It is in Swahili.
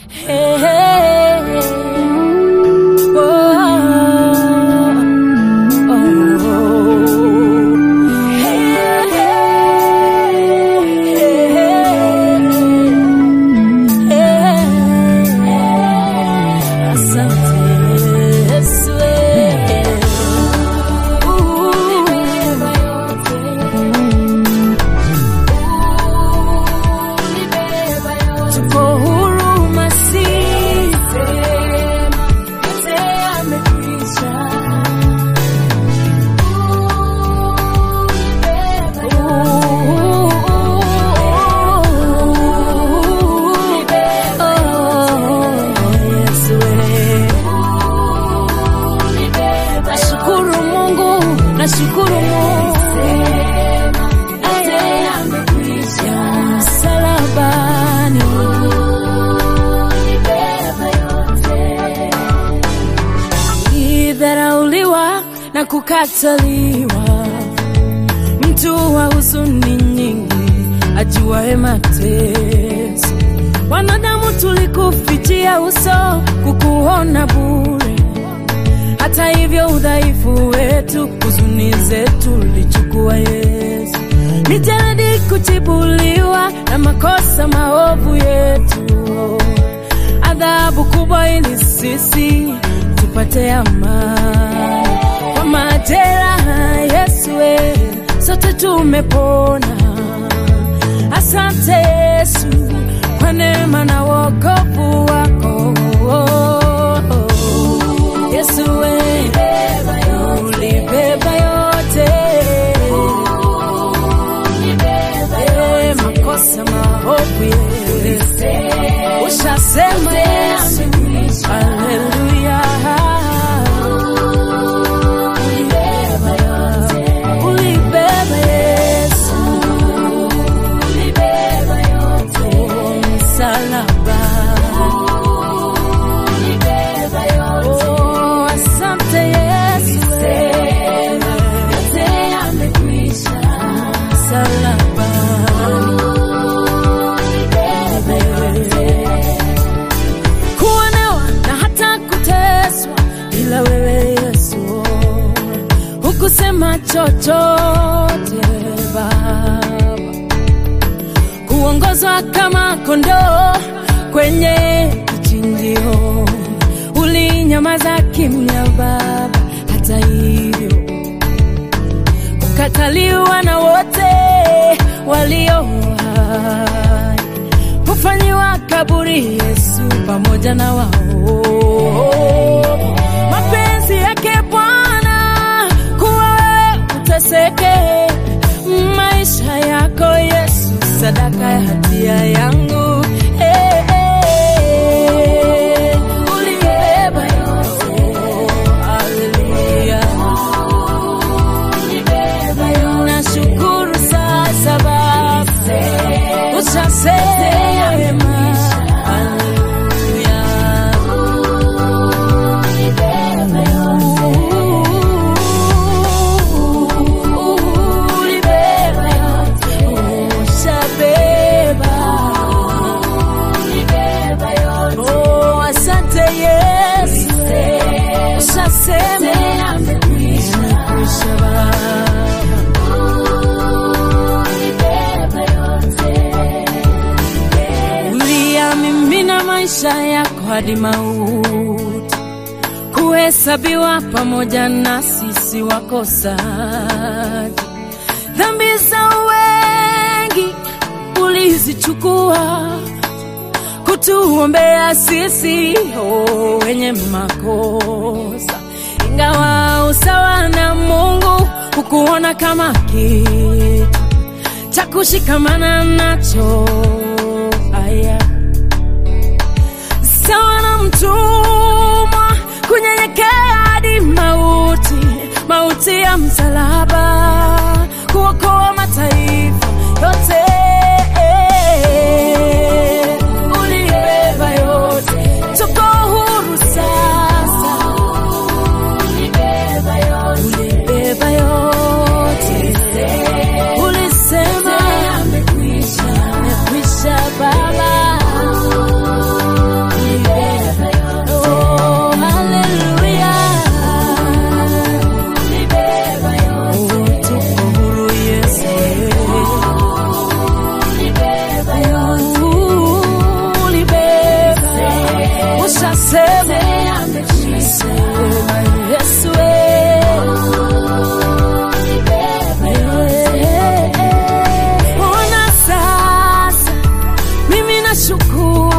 Hey, hey, oh, oh, hey, hey, asante Yesu, tuko huru Masihi, yote yamekwisha. Nashukuru Mungu, nashukuru Mungu msalabani idharauliwa na kukataliwa, mtu wa huzuni nyingi, ajuaye mateso. Wanadamu tulikufichia uso, kukuona bure. Hata hivyo udhaifu wetu, huzuni zetu ulichukua Yesu. Ni jadi kutibuliwa na makosa maovu yetu, adhabu kubwa ili sisi tupate amani. Kwa majeraha Yesu, we, sote tumepona. Asante Yesu kwa neema na wokovu wako. Yesu we, ulibeba yote Eh, makosa maovu yetu ushasema Yesu, haleluya. Ulibeba Yesu, Oh, msalaba. Oh, asante Yesu, msalaba. kuonewa na hata kuteswa, ila wewe Yesu hukusema chochote Baba, kuongozwa kama kondoo kwenye kichinjio, ulinyamaza kimya Baba, hata hivyo kukataliwa na wote walio hai hufanyiwa kaburi Yesu pamoja na wao. Mapenzi yake Bwana kuwa wewe uteseke, maisha yako Yesu sadaka ya hatia yangu. Eh, eh, ulibeba yote. Haleluya. Nashukuru sasa Baba, ushasema haleluya. Ulibeba yote, ushabeba. Oh, asante Yesu, ushasema yamekwisha Baba. uliyamimina maisha yako hadi mauti, kuhesabiwa pamoja na sisi wakosaji. Dhambi za wengi ulizichukua kutuombea sisi oh, wenye makosa, ingawa usawa na Mungu hukuona kama kitu cha kushikamana nacho. Aya, sawa na mtumwa kunyenyekea hadi mauti, mauti ya msalaba, kuokoa mataifa yote. Ulibeba yote, tuko huru sasa. Ulibeba yote, ulisema yamekwisha Baba. ninakushukuru